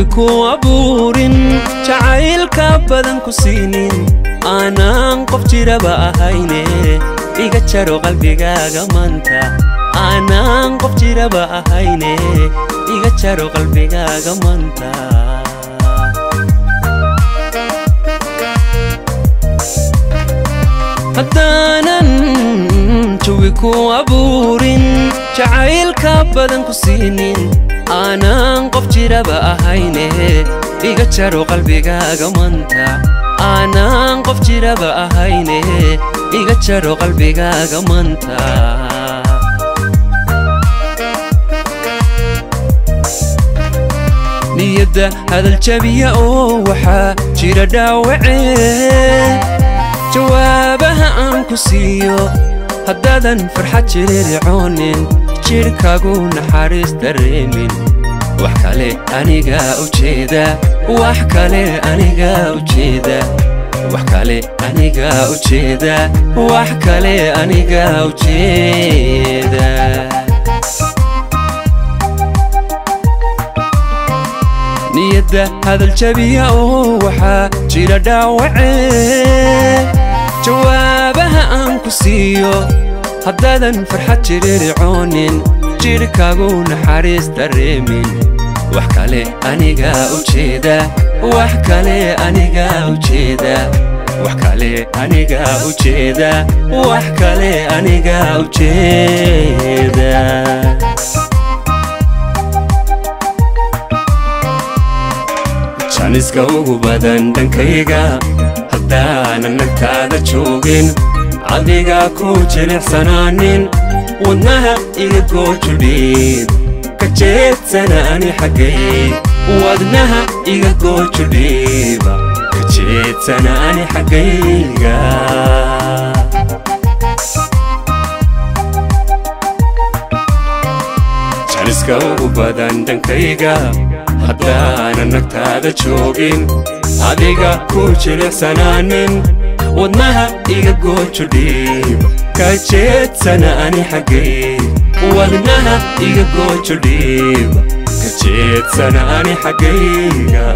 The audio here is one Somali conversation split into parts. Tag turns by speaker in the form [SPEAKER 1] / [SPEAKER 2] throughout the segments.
[SPEAKER 1] ku abuurin jacaylka badan ku siinin aanaan qof jiraba ahayne iga jaro qalbigaaga maanta aanaan qof jiraba ahayne iga jaro qalbigaaga maanta haddaanan jawi ku abuurin jacaylka badan ku siinin aanaan qof jiraba ahayne iga jaro qalbigaaga maanta aanaan qof jiraba ahayne iga jaro qalbigaaga maanta niyadda hadal jabiya oo waxaa jira dhaawacee jawaabaha aan ku siiyo haddaadan farxad jiriricoonin jidhkaagu naxariis dareemin wax kale anigaa ujeeda wax kale anigaa ujeeda wax kale anigaa ujeeda wax kale anigaa ujeeda niyadda hadal jabiya oo waxaa jira dhaawacee jawaabaha aan ku siiyo haddaadan farxad jiriricoonin jidhkaagu naxariis dareemin wax kale anigaa ujeeda wax kale anigaa ujeeda wax kale anigaa ujeeda wax kale anigaa ujeeda janiska ugu badan dhankayga haddaanan nagtaada joogin adiga ku jilicsanaanin wadnaha iga goojudhiin ka jeedsana ani xaggay wadnaha iga goojudhiiba ka jeedsana ani xaggayga janiska ugu badan dhankayga haddaanan nagtaada joogin adiga ku jilicsanaanin wadnaha iga goojudhiib ka jeedsana ani xaggay wadnaha iga goojudhiib ka jeedsana ani xaggayga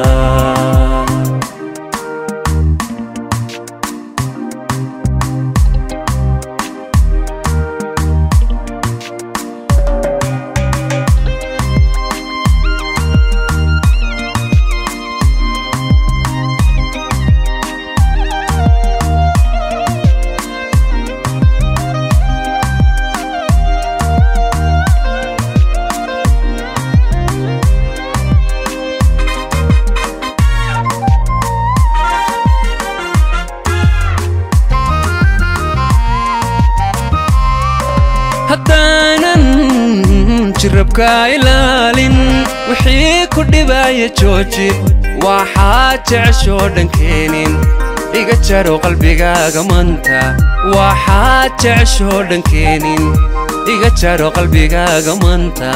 [SPEAKER 1] haddaanan jirabka ilaalin wixii ku dhibaya jooji waxaa jeceshoo dhankeenin iga jaro qalbigaaga manta waxaa jeceshoo dhankeenin iga jaro qalbigaaga manta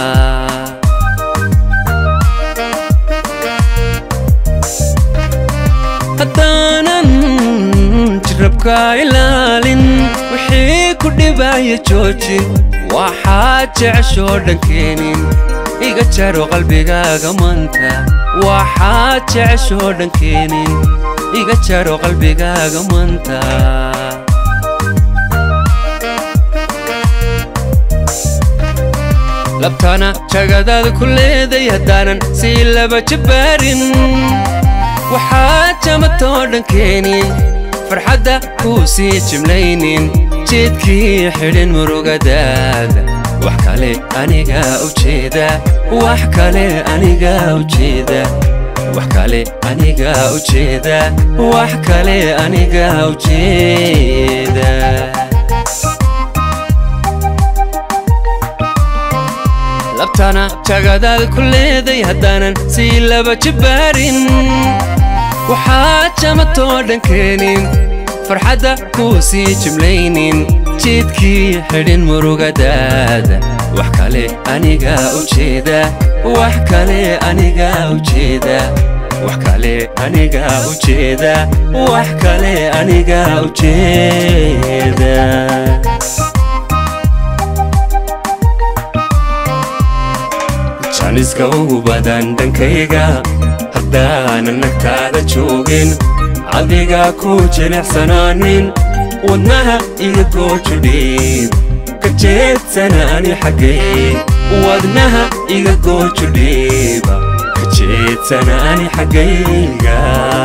[SPEAKER 1] haddaanan jirabka ilaalin wixii ku dhibaya jooji waxaa jeceshoo dhankeenin iga jaro qalbigaaga manta waxaa jeceshoo dhankeenin iga jaro qalbigaaga manta labtana jagadaada ku leeday haddaanan sii laba jabaarin waxaa jamatoo dhankeenin farxadda kuu sii jimlaynin jeedkii xidhin murugadaada wax kale anigaa ujeeda wax kale anigaa ujeeda wax kale anigaa ujeeda wax kale anigaa ujeeda labtana jagadaada ku leeday haddaanan sii laba jabaarin waxaa jamatoo dhankeenin farxadda kuu sii jimlaynin jeedkii xidhin murugadaada wax kale anigaa ujeeda wax kale anigaa ujeeda wax kale anigaa ujeeda wax kale anigaa ujeeda janiska ugu badan dhankayga haddaanan nagtaada joogin adiga ku jilicsanaanin wadnaha iga goojudhiib ka jeedsanaani xaggay wadnaha iga goojudhiiba ka jeedsanaani xaggayga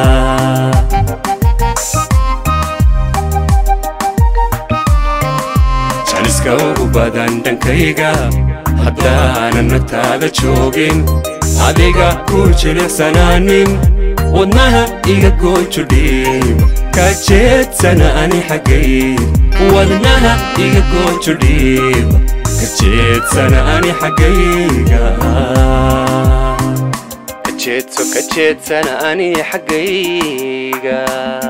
[SPEAKER 1] janiska ugu badan dhankayga haddaanan nagtaada joogin adiga ku jilicsanaanin wadnaha iga goojudhiib ka jeedsanaani xaggay wadnaha iga goojudhiib ka jeedsanaani xaggayga ka jeedso ka jeedsanaani xaggayga